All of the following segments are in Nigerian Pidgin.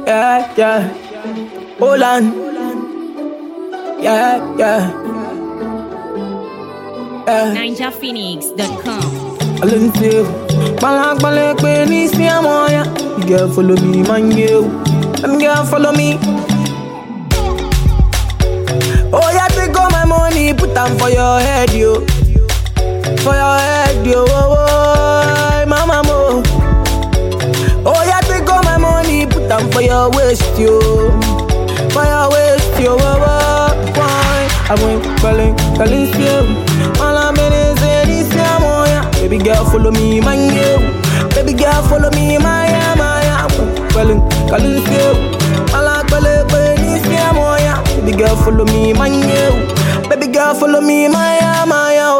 Yeah, yeah. Hold on. Yeah, yeah. Yeah. NinjaPhoenix.com. Alone too. Balak balak when it's me I'm on ya. You girl follow me, man you. Them girl follow me. Oh yeah, take all my money, put them for your head, yo. For your head, yo. Oh, oh, mama mo. Oh yeah, take all my money, put them for your waist, yo. For your waist, yo. Oh, oh, why? I went calling, calling still. All I'm in is in this yeah, mo, yeah. Baby girl, follow me, man, yo. Baby girl, follow me, my yeah, my yeah. Calling, calling still. All I'm calling, calling this yeah, mo, yeah. Baby girl, follow me, man, yo. Baby girl, follow me, my yeah, my yeah.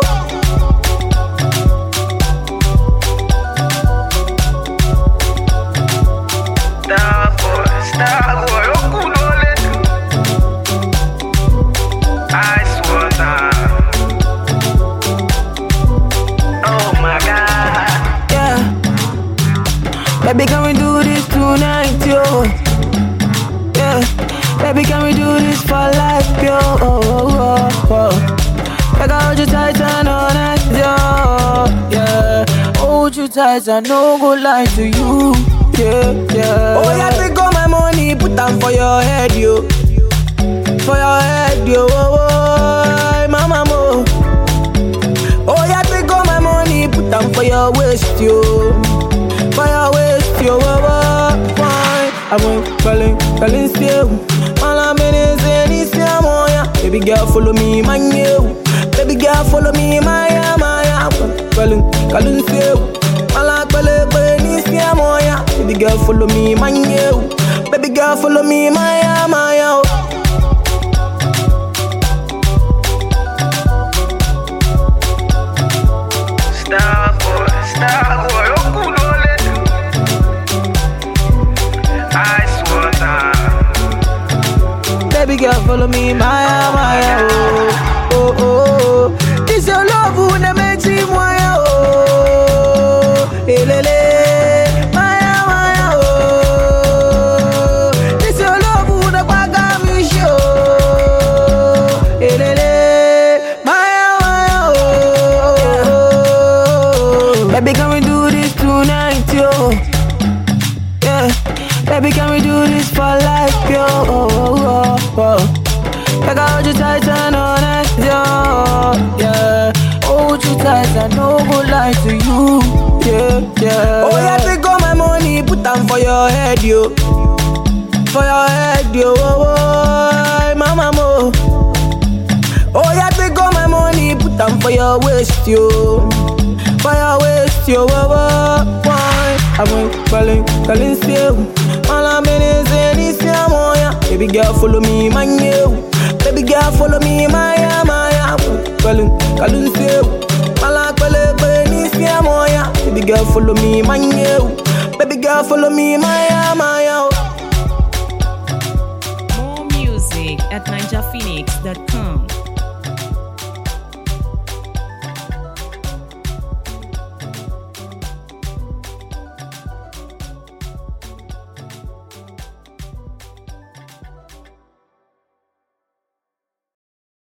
Star boy, star boy, okulole. Ice water. Oh my God. Yeah. Baby, can we do this tonight, yo? Yeah. Baby, can we do this for life, yo? Oh, oh, oh, oh. Like I hold you tight and all night, yo. Yeah. Hold you tight and no go lie to you. Yeah, yeah. Oh, yeah, take all my money, put them for your head, yo. For your head, yo. Oh, oh, mama, mo. Oh, yeah, take all my money, put them for your waist, yo. For your waist, yo. Oh, oh, why? I went calling, calling still. All I'm in is in this yeah, mo, yeah. Baby girl, follow me, man, yo. Baby girl, follow me, my, yeah, my, yeah. Calling, calling still. All I'm calling, calling this yeah, mo, yeah. Baby girl, follow me, man, yo. Baby girl, follow me, my, yeah, my, yeah. Star boy, star boy, okulole. Ice water. Baby girl, follow me, Maya, Maya, oh, oh, oh, oh. This your love, who na makes me Maya, oh, elele, Maya, Maya, oh. This your love, who na kwaga me show, elele, Maya, Maya, oh. Baby, can we do this tonight, yo? Yeah, baby, can we do this for life, yo? Oh, oh, oh, oh. Like I hold you tight and all night, yo. Yeah, hold you tight and no go lie to you. Yeah, yeah. Oh yeah, take all my money, put them for your head, yo. For your head, yo. Oh, oh, mama mo. Oh yeah, take all my money, put them for your waist, yo. For your waist, yo. Oh, oh, why? I went calling, calling still. All I'm in is in this yeah, mo, yeah. Baby girl, follow me, man, yo. Baby girl, follow me, my, yeah, my, yeah. Calling, calling still. All I'm calling, calling this yeah, mo, yeah. Baby girl, follow me, man, yo. Baby girl, follow me, my, yeah, my, yeah. More music at NinjaPhoenix.com.